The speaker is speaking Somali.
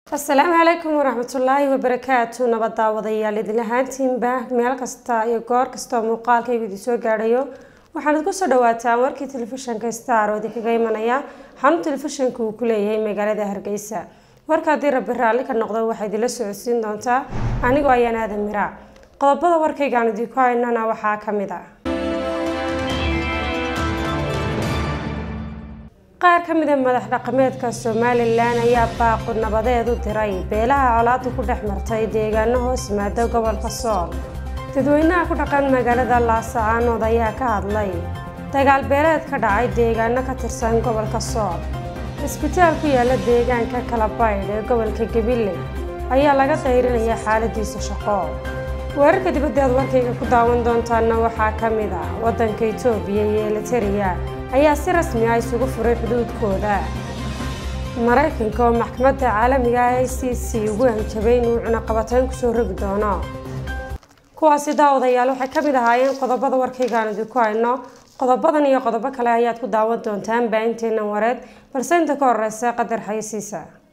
asalaamu calaykum waraxmatullaahi wabarakaatu nabad daawadayaal idin ahaantiinba meel kasta iyo goor kastoo muuqaalkaygu idin soo gaadhayo waxaanad kusoo dhawaataan warkii telefishinka star oo idinkaga imanaya xarun telefishinka uu ku leeyahay magaalada hargeysa warka haddii rabbi raalli ka noqdo waxaa idinla socodsiin doontaa anigoo ayaan aadan miraac qodobada warkaygaan idinku haynana waxaa ka mid ah qaar ka mid a madax dhaqameedka somalilan ayaa baaqu nabadeed u diray beelaha colaadu ku dhex martay deegaano hoos yimaada gobolka sool dadweynaha ku dhaqan magaalada laasacaanood ayaa ka hadlay dagaal beeleed ka dhacay deegaano ka tirsan gobolka sool cisbitaal ku yaala deegaanka kalabaydh ee gobolka gabiley ayaa laga dayrinaya xaaladiisa shaqo weerarka dibadda aad warkayga ku daawan doontaana waxaa ka mid ah waddanka itoobiya iyo eliteria ayaa si rasmi ah isugu furay xuduudkooda maraykanka oo maxkamadda caalamiga ah i c c ugu hanjabay inuu cunaqabatayn kusoo rogi doono kuwaasi daawadayaal waxay ka mid ahaayeen qodobada warkaygaan idinku hayno qodobadan iyo qodobo kale ayaad ku daawan doontaan baainteenan wareed balse inta ka horeysa qadar xayasiisa